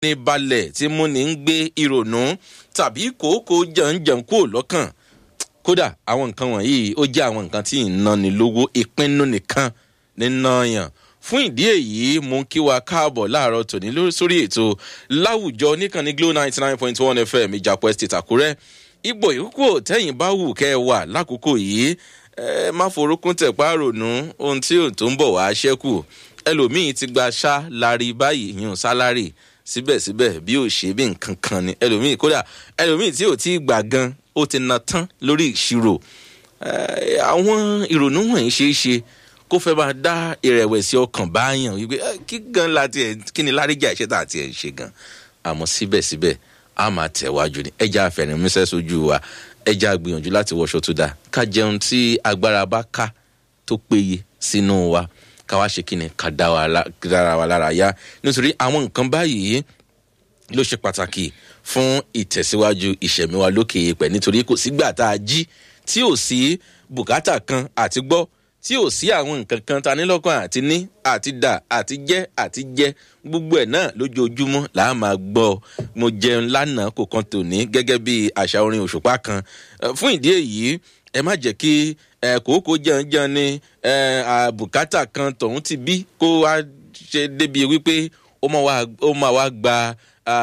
ní balẹ̀ tí múni ń gbé ìrònú tàbí kòókò jẹ̀ǹjẹ̀ǹ kúrò lọ́kàn kódà àwọn nǹkan wọ̀nyí ó jẹ́ àwọn nǹkan tí ń náni lówó ìpinnu nìkan ní náyàn fún ìdí èyí mú kí wa káàbọ̀ láàárọ̀ tòní sórí ètò láwùjọ níkànnì glo ninety nine point one fm ìjàpọ̀ estate àkúrẹ́ ipò ìkókò tẹ́yìn bá wù kẹ́ ẹ wà lákòókò yìí ẹ má forúkún tẹ̀pá rònú ohun tí ò tó ń bọ̀ wá ṣẹ́kù ẹlòmíín ti gba ṣá lárí báyìí yún sálárì síbẹ̀síbẹ̀ bí ò ṣe bí nǹkan kan ni ẹlòmíín kódà ẹlòmíín tí ò tí ì gbà gan ó ti na tán lórí ìṣirò àwọn ìrònú wọ̀nyí ṣeé ṣe kó fẹ́ máa dá ìrẹ̀wẹ̀sì ọkàn báyàn wípé kí gan la tiẹ̀ kí ni láríjà iṣẹ́ tá a tiẹ̀ ń ṣe gan àmọ́ síbẹ̀síbẹ̀ a máa tẹ̀wájú ni ẹja àfẹ̀rìnmísẹ́ sójú wa ẹja gbìyànjú láti wọṣọ tó dáa ká jẹun tí agbára bá ká tó péye sínú wa ká wá ṣe kíni ká dára wa lára yá nítorí àwọn nǹkan báyìí ló ṣe pàtàkì fún ìtẹ̀síwájú ìṣẹ̀mí wa lókè èèpẹ̀ nítorí kò sígbà tá a jí tí ò sí bùkátà kan àti gbọ́ tí ò sí àwọn nǹkan kan ta ní lọ́kàn àti ní àti dà àti jẹ́ àti jẹ́ gbogbo ẹ̀ náà lójoojúmọ́ là á máa gbọ́ mo jẹun lánàá kò kan tòní gẹ́gẹ́ bí àṣà orin òṣùpá kan fún ìdí èyí ẹ má jẹ́ kí kòókò jẹun jẹun ní bùkátà kan tọ̀hún ti bí kó wá ṣe débi wípé ó máa wá gba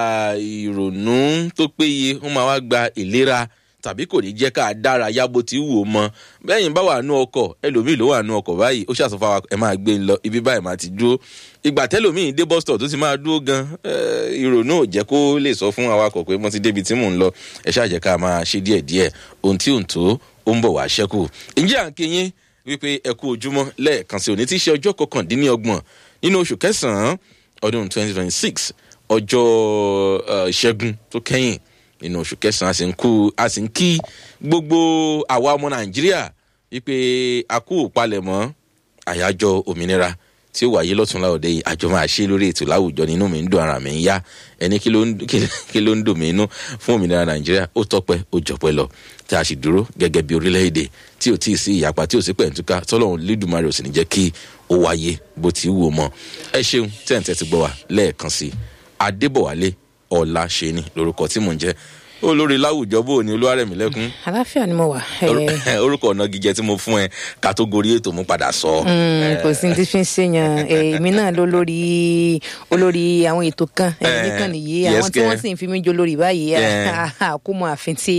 ìrònú tó péye ó máa wá gba ìlera tàbí kò ní jẹ́ ká dára yábo tí wò mọ́ bẹ́yìn bá wà nú ọkọ̀ ẹlòmíì ló wà nú ọkọ̀ báyìí ó ṣàṣọ fáwọn ẹ máa gbé ń lọ ibi báyìí máa ti dúró ìgbà tẹ́lòmíì dé bus stop tó ti máa dúró gan ìrònú ò jẹ́ kó lè sọ fún awakọ̀ pé mo ti débi tí mò ń lọ ẹ ṣáàjẹ́ ká máa ṣe díẹ̀ díẹ̀ ohun tí ò ń tó ó ń bọ̀ wá ṣẹ́kù ǹjẹ́ à ń kéyìn wípé ẹ kú ojúmọ́ lẹ́ẹ̀kan sí òní tí í ṣe ọjọ́ kọkàndínlọ́gbọ̀n nínú oṣù kẹsàn-án ọdún twenty twenty six ọjọ́ ìṣẹ́gun tó kẹ́yìn nínú oṣù kẹsàn-án a sì ń kú a sì ń kí gbogbo àwa ọmọ nàìjíríà wípé a kú palẹ̀mọ́ àyájọ́ òmìnira tí ó wáyé lọ́túnla òde yìí àjọ máa ṣe lórí ètò láwùjọ nínú mi ń dùn ara mi ń yá ẹni kí ló ń dùn mí inú fún òmìnira nàìjíríà ó tọpẹ́ ó jọpẹ́ lọ tí a sì dúró gẹ́gẹ́ bí orílẹ̀-èdè tí ò tí ì sí ìyapa tí ò sí pẹ̀ntúká tọ́lọ́run lídùmarè ò sì ní jẹ́ kí ó wáyé bó ti wù ú mọ́ ẹ ṣeun tẹ́ǹtẹ́ ti gbọ́ wa lẹ́ẹ̀kan sí adébọ̀wálé ọ̀la ṣe ni lorúkọ tí mò ń jẹ́ olórí láwùjọ bò ní olúwarẹ̀mí lẹ́kún. àláfíà ni mo wà. orúkọ ọ̀nà gíjẹ tí mo fún ẹ kátógórí ètò mo padà sọ. kò sí ti fi ń ṣèyàn èmi náà ló lórí olórí àwọn ètò kan nìkan nìyí àwọn tí wọ́n sì ń fi mí jó lórí báyìí àkómọ àfin tí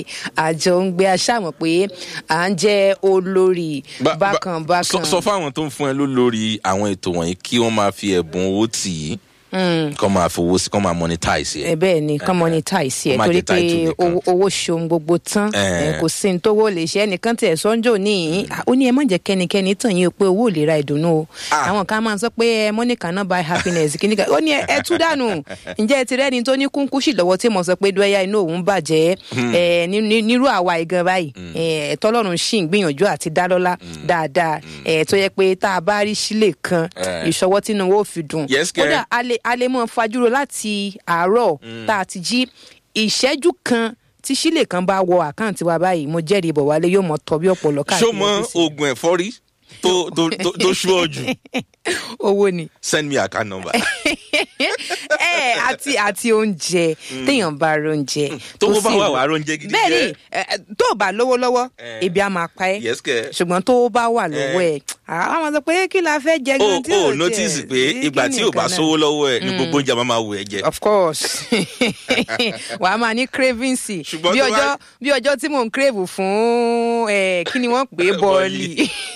àjọ ń gbé aṣáàmọ̀ pé à ń jẹ́ olórí bákan bákan. sọ fáwọn tó ń fún ẹ lólórí àwọn ètò wọ̀nyí kí wọ́n máa fi ẹ̀bùn owó tì í kọ́ máa fowó sí kọ́ máa monetize ẹ. bẹ́ẹ̀ ni kọ́ monetize ẹ torí pé owó ṣohun gbogbo tán kò sí ní tówó lè ṣe ẹnìkan tẹ̀ sọ́njò ní ó ní ẹ má jẹ́ kẹ́nikẹ́ni tàn yín pé owó ò lè ra ìdùnnú o àwọn kan máa ń sọ pé money cannot buy happiness kí ni ká ó ní ẹ tú dànù ǹjẹ́ ẹ ti rẹ́ni tó ní kúnkúṣì lọ́wọ́ tí mo sọ pé dọ́yà inú òun bàjẹ́ nírú àwa ìgan báyìí tọ́lọ́run ṣì ń gbìyànjú àti dá lọ́lá dáadáa tó yẹ pé tá a bá rí sílè kan ìṣọwọ́ tínú wo fi dùn kódà a lè a lè mọ fajúro láti àárọ̀ tá a ti jí ìṣẹ́jú kan tí sílè kan bá wọ àkáǹtì wa báyìí mo jẹ́rìí bọ̀ wálé yóò mọ tọ́ bí ọ̀pọ̀lọ káàkiri. ṣó mọ oògùn ẹ̀fọ́rí tó tó tó ṣú ọ jù. owó ni. send me account number. ẹ àti àti oúnjẹ téèyàn bá róúnjẹ. tó bá wà wà róúnjẹ gidi jẹ. bẹẹni tó o bá lówó lọ́wọ́ ebi á máa pa ẹ́ ṣùgbọ́n tó o bá wà lọ́wọ́ ẹ̀ àwọn sọ pé kí la fẹ́ jẹ gan tí o notice pé ìgbà tí o bá sówó lọ́wọ́ ẹ̀ ní gbogbo oúnjẹ máa wù ẹ́ jẹ. of course wàá máa ní cravings bí ọjọ́ bí ọjọ́ tí mò ń crave fún kí ni wọ́n pè é bọ́ọ̀lì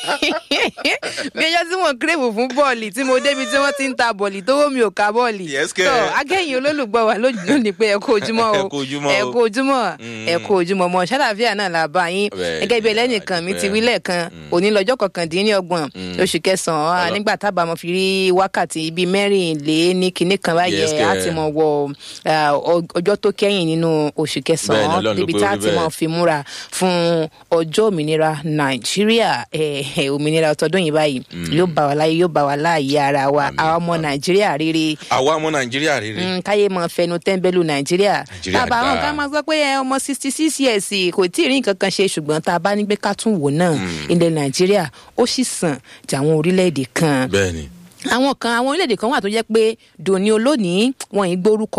bí ọjọ́ tí mò ń crave fún bọ́ọ̀lì tí mo débi tí wọ́n ti ń ta bọ́ọ̀lì tówó mi ò ka bọ́ọ̀lì tó akẹ́yìn olólùgbọ́ wa lónìí pé ẹ kú ojúmọ́ o ẹ kú ojúmọ́ ẹ kú ojúmọ́ mọ́ ṣàlàfíà náà là bá yín gẹ́gẹ́ bí ẹlẹ́nìkan mi ti wí lẹ́ẹ̀kan òní lọ́jọ́ kọkàndínlọ́gbọ̀n oṣù kẹsàn-án nígbà tábà mo fi rí wákàtí bíi mẹ́rìnlé ní kinní kan báyẹn á ti mọ̀ wọ ọjọ́ tó kẹ́yìn nínú oṣù kẹsàn-án níbi tá a ti mọ̀ fi múra fún ọjọ́ òmìnira nàìjíríà òmìnira ọtọdún yìí báyìí yóò bá wa láyé yóò bá wa láàyè ara wa àwọn ọmọ nàìjíríà rere. àwa ọmọ nàìjíríà rere. káyé mọ fẹnu tẹ́ńbẹ́lú nàìjíríà. bàbá àwọn kan máa sọ pé ọmọ sixty six years kò tí ì rí nǹkan kan ṣe ṣùgbọ́n tá a bá ní pé ká tún wò náà ilẹ̀ nàìjíríà ó sì sàn jà àwọn orílẹ̀-èdè kan. bẹ́ẹ̀ni àwọn kan àwọn orílẹ̀-èdè kan wà tó jẹ́ pé dòní olónìí wọn ì gbórúkọ